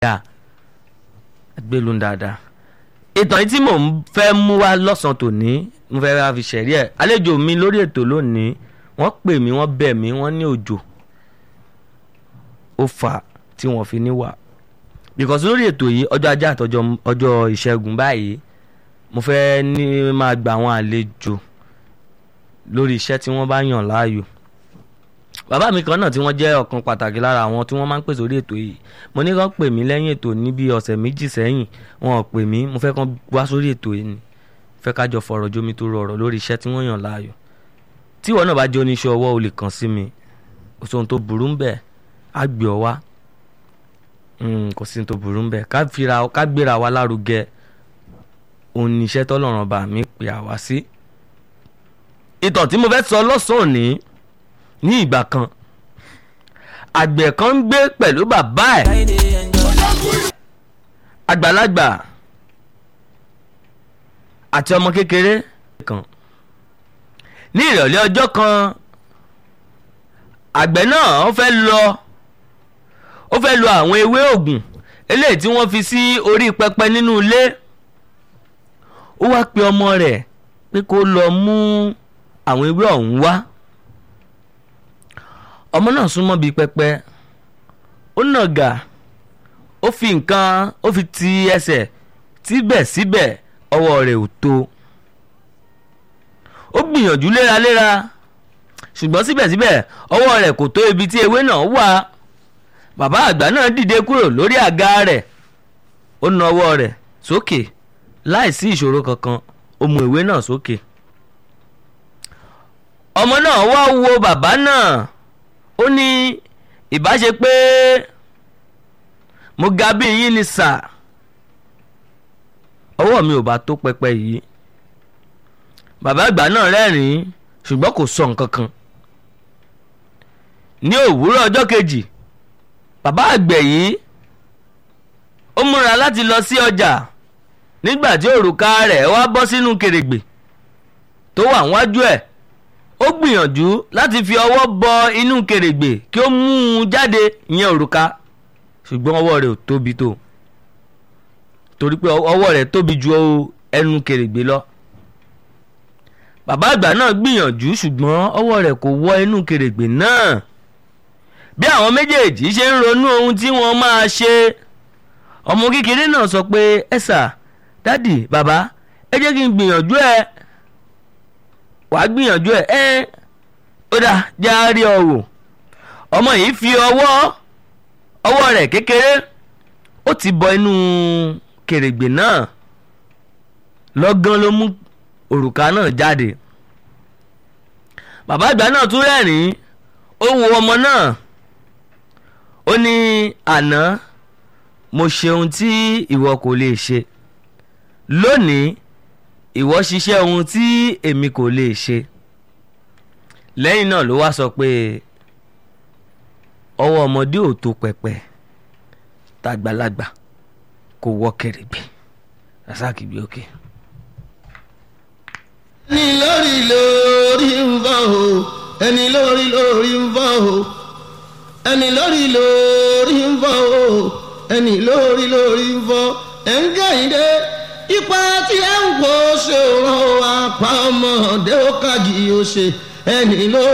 dáa gbélú dáadáa ìtàn yìí tí mò ń fẹ́ mú wá lọ́sàn-án tòní mo fẹ́ ra fi ṣẹ̀rí ẹ̀ àlejò mi lórí ètò lónìí wọ́n pè mí wọ́n bẹ̀ mí wọ́n ní òjò ó fà á tí wọ́n fi ní wà because lórí ètò yìí ọjọ́ ajé àtọjọ́ ọjọ́ ìṣẹ́gun báyìí mo fẹ́ ní máa gba àwọn àlejò lórí iṣẹ́ tí wọ́n bá yàn láàyò bàbá mi kan náà tí wọ́n jẹ́ ọ̀kan pàtàkì lára àwọn tí wọ́n máa ń pèsè orí ètò yìí mo ní kàn pè mí lẹ́yìn ètò níbi ọ̀sẹ̀ méjì sẹ́yìn wọn ò pè mí mo fẹ́ kàn wá sórí ètò yìí ni fẹ́ kájọ fọ̀rọ̀ jómi tó rọrọ̀ lórí iṣẹ́ tí wọ́n yàn láàyò tí ìwọ náà bá jẹ́ oníṣẹ́ ọwọ́ o lè kàn sí mi kò sóhun tó burú ń bẹ̀ á gbé ọ wá kò sí ohun tó burú ń bẹ̀ ká gbéra wa lárugẹ òun ni iṣẹ́ tọ́lọ́run bá mi pè àwa sí ìtàn tí mo fẹ́ sọ lọ́sàn-án òní ní ìgbà kan àgbẹ̀ kan ń gbé pẹ̀lú bàbá ẹ̀ àgbàlagbà àti ọmọ kékeré kan ní ìrọ̀lẹ́ ọjọ́ kan àgbẹ̀ náà ó fẹ́ lọ ó fẹ́ lo àwọn ewé òògùn eléyìí tí wọ́n fi sí orí pẹpẹ nínú ilé ó wá pe ọmọ rẹ̀ pé kó lọ mú àwọn ewé ọ̀hún wá ọmọ náà súnmọ́ bíi pẹpẹ ó nàgà ó fi nǹkan ó fi ti ẹsẹ̀ síbẹ̀síbẹ̀ ọwọ́ rẹ̀ ò tó ó gbìyànjú léraléra ṣùgbọ́n síbẹ̀síbẹ̀ ọwọ́ rẹ̀ kò tó ibi tí ewé náà wà bàbá àgbà náà dìde kúrò lórí àga rẹ̀ ó na ọwọ́ rẹ̀ sókè láìsí ìṣòro kankan ó mú ìwé náà sókè ọmọ náà wá wo bàbá náà ó ní ìbáṣe pé mo ga bí yín ni sà ọwọ́ mi ò bá tó pẹpẹ yìí bàbá àgbà náà rẹ́rìn-ín ṣùgbọ́n kò sọ nǹkan kan ní òwúrọ̀ ọjọ́ kejì bàbá àgbẹ̀ yìí ó múra láti lọ sí ọjà nígbà tí òrùka rẹ̀ wá bọ́ sínú kèrègbè tó wà wájú ẹ̀ ó gbìyànjú láti fi ọwọ́ bọ inú kèrègbè kí ó mú un jáde ìyẹn òrùka ṣùgbọ́n ọwọ́ rẹ̀ ò tóbi tó torí pé ọwọ́ rẹ̀ tóbi ju ẹnu kèrègbè lọ bàbá àgbà náà gbìyànjú ṣùgbọ́n ọwọ́ rẹ̀ kò wọ inú kèrègbè náà bí àwọn méjèèjì ṣe ń ronú ohun tí wọ́n máa ṣe ọmọ kékeré náà sọ pé ẹ sà dádì bàbá ẹ jẹ́ kí n gbìyànjú ẹ wàá gbìyànjú ẹ ẹ ó dà já rí ọ wò ọmọ yìí fi ọwọ́ ọwọ́ rẹ̀ kékeré ó ti bọ inú kèrègbè náà lọ́gán ló mú òrùka náà jáde bàbá àgbà náà tún rẹ́rìn-ín ó wo ọmọ náà ó ní àná mo ṣe ohun tí ìwọ kò lè ṣe lónìí ìwọ ṣiṣẹ́ ohun tí èmi kò lè ṣe lẹ́yìn náà ló wá sọ pé ọwọ́ ọmọdé ò tó pẹpẹ tàgbàlagbà kò wọ kèrègbè rasaki bí òkè. ẹni lórí lórí ń bọ̀ o ẹni lórí lórí ń bọ̀ o ẹni lórí lórí ń bọ̀ o ẹni lórí lórí ń bọ̀ ẹ̀ ń gẹ̀yìndé ipa tí ẹ ń wo ṣòro apá ọmọdé ó kàjì ó ṣe ẹni lórí.